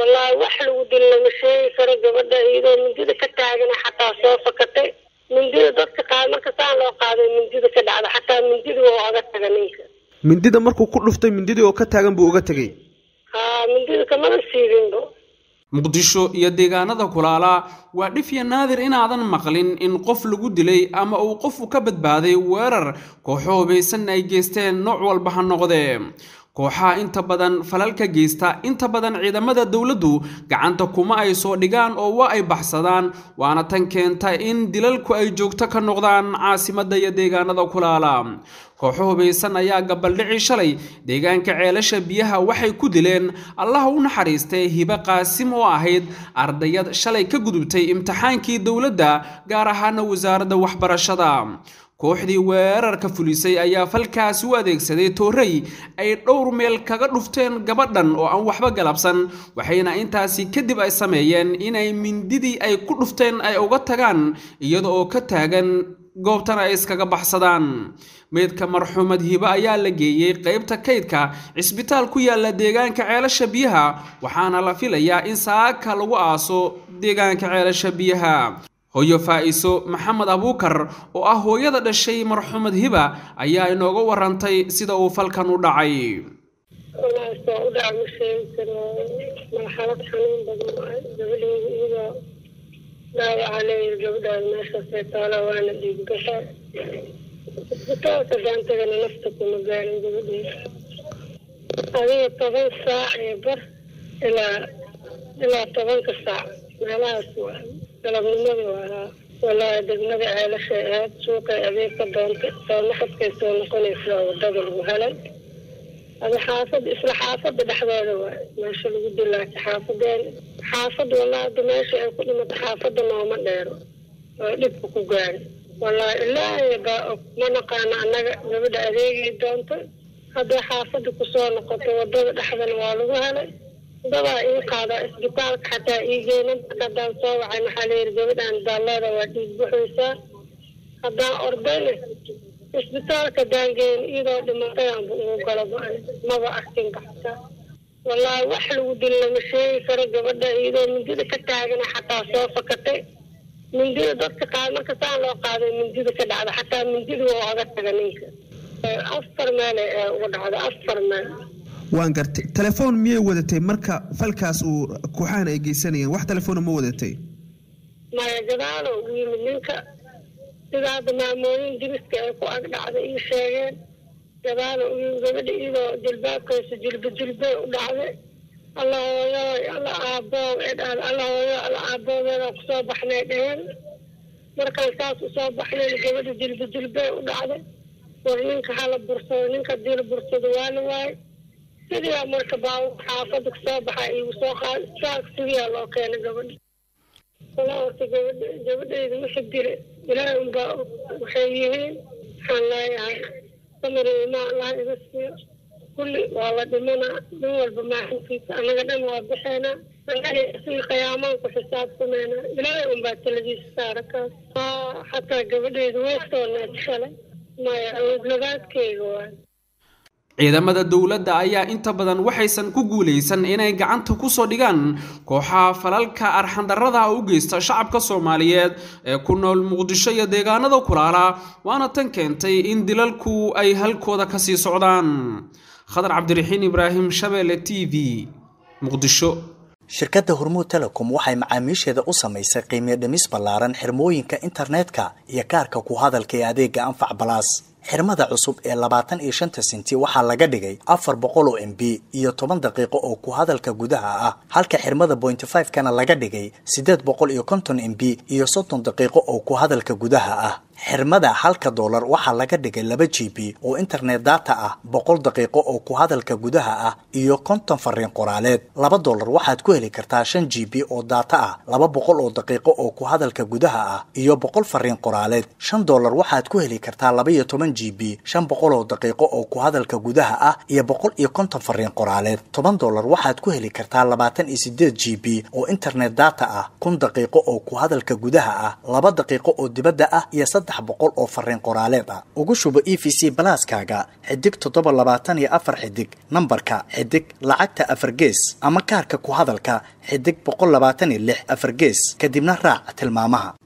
wallaahi wax lagu dil lama sheegi karo gabadha iyadoo mindida ka taagana xataa soo fakatay mindida dadka qaad marka saan loo qaaday mindida ka dhacda xataa mindida waa oga taga ninka mindida markuu ku dhuftay mindidii oo ka taagan buu uga tegey haa mindida kamada siidinbo muqdisho iyo deegaanada kulaala waa dhifya naadir inaadan maqlin in qof lagu dilay ama uu qofu ka badbaaday weerar kooxo hubaysan ay geysteen nooc walba ha noqdee kooxaha inta badan falalka geysta inta badan ciidamada dowladdu gacanta kuma ay soo dhigaan oo waa ay baxsadaan waana tan keenta in dilalku ay joogto ka noqdaan caasimadda iyo deegaanada kulaala kooxo hubaysan ayaa gabaldhici shalay deegaanka ceelasha biyaha waxay ku dileen allaha u naxariistay hibe qaasim oo ahayd ardayad shalay ka gudubtay imtixaankii dowladda gaar ahaana wasaaradda waxbarashada kooxdii weerarka fulisay ayaa falkaasi u adeegsaday toorey ay dhowr meel kaga dhufteen gabadhan oo aan waxba galabsan waxayna intaasi kadib ay sameeyeen inay mindidii ay ku dhufteen ay uga tagaan iyada oo ka taagan goobtan ay iskaga baxsadaan meydka marxuumad hibe ayaa la geeyey qaybta kaydka cisbitaal ku yaala deegaanka ceelasha biyaha waxaana la filayaa in saaka lagu aaso deegaanka ceelasha biyaha hooyo faa'iso maxamed abuukar oo ah hooyada dhashay marxuumad hiba ayaa inooga warantay sida uu falkan u dhacay walaasoo u dhaca ma sheegi karo marxalad xanuun badan waay gabadheeda iyadoo dhaawaca leeyahay gabadhaada meeshaasay taala waana dhiiggasha isbitaalka gaantagana nafta kuma gaarin gabadheeda adiga toban saac ee bar ilaa ilaa tobanka saac meelahaas waa galabnimadii waa walaahi degmada ceelashay ahayd suuqay adeeg ka doontay soo naxadkay soo noqonaysaa wadada lagu helay ada xaafada isla xaafada dhexdeeda waay meesha lagu dilaatay xaafadeena xaafada walaa ada meesha ay ku dhimatay xaafada nooma dheero oo dhibka ku gaari walaahi ilaahay baa og ma naqaano annaga gabadha adeegay doontay hadday xaafada kusoo noqotay wadada dhexdana waa lagu helay dadaa ii qaadaa isbitaalka xataa ii geena marka haddaan soo wacay maxaa layidhi gabadhaan daalleeda waa dhiig buxaysaa haddaan ordayna isbitaalka daangeen iyadoo dhimatay aanba ugu galo ma-an maba arkin baxta wallaahi wax lagu dil lama sheegi karo gabadha iyadoo mindida ka taagana xataa soo fakatay mindida dadka qaad marka saan loo qaaday mindida ka dhacda xataa mindida waa oga taga ninka afar meel ee uga dhacda afar meel waan gartay telefoon miyay wadatay marka falkaas uu kooxahan ay geysanayeen wax telefoona ma wadatay maya gadaalo ugu yimid ninka sida hadda maamooyin diriska ay ku ag dhacday ii sheegeen gadaalo ugu yimid gabadha iyadoo jilbaabkaysa jilba jilbay u dhacday alla hooyo alla aaboow ee dhahan alla hooyo alla aabooweeda kusoo baxnay dheheen markaan saas usoo baxnayn gabadha jilba jilbay u dhacday war ninka hala bursado ninka dil bursado waa la waayay sidiyaa marka baa xaafada kasoo baxa igu soo qaad saak sidiyaa loo keenay gabadha walaa horta gabadha gabadhayda wixii dile ilaahay unbaa waxay yihiin waxaan leeyahay samiri imaa allah iga siiyo kulli waa la dhimanaa nin walba maaxinkiisa anaga dhan waa bixeenaa si qiyaamaan ku xisaabtameynaa ilaahay unbaa taladiisa saara kaas xataa gabadhayda way soo needshalay maya awoodlabaadkeyga waay ciidamada dowladda ayaa inta badan waxaysan ku guulaysan inay gacanta kusoo dhigaan kooxaha falalka arxandarrada u geysta shacabka soomaaliyeed ee ku nool muqdisho iyo deegaanada kulaala waana tan keentay in dilalku ay halkooda kasii socdaan khadar cabdiraxiin ibraahim shabeelle t v muqdisho shirkadda hormuud telecom waxay macaamiisheeda u samaysay qiimiyo dhimis ballaaran xirmooyinka internetka iyo kaarka ku hadalka ee adeega anfac balaas xirmada cusub ee labaatan iyo shanta sinti waxaa laga dhigay afar boqol oo m b iyo toban daqiiqo oo ku hadalka gudaha ah halka xirmada bointy five kana laga dhigay siddeed boqol iyo konton m b iyo soddon daqiiqo oo ku hadalka gudaha ah xirmada halka doolar waxaa laga dhigay laba g b oo internet data ah boqol daqiiqo oo ku hadalka gudaha ah iyo konton fariin qoraaleed laba doolar waxaad ku heli kartaa shan g b oo data ah laba boqol oo daqiiqo oo ku hadalka gudaha ah iyo boqol fariin qoraaleed shan doolar waxaad ku heli kartaa laba iyo toban g b shan boqol oo daqiiqo oo ku hadalka gudaha ah iyo boqol iyo konton fariin qoraaleed toban doolar waxaad ku heli kartaa labaatan iyo sideed g b oo internet data ah kun daqiiqo oo ku hadalka gudaha ah laba daqiiqo oo dibadda ah iyo saddex saddex boqol oo fariin qoraaleed ah ugu shubo e v c balaaskaaga xidig toddoba labaatan iyo afar xidig nambarka xidig lacagta afar gees ama kaarka ku hadalka xidig boqol labaatan iyo lix afar gees kadibna raac tilmaamaha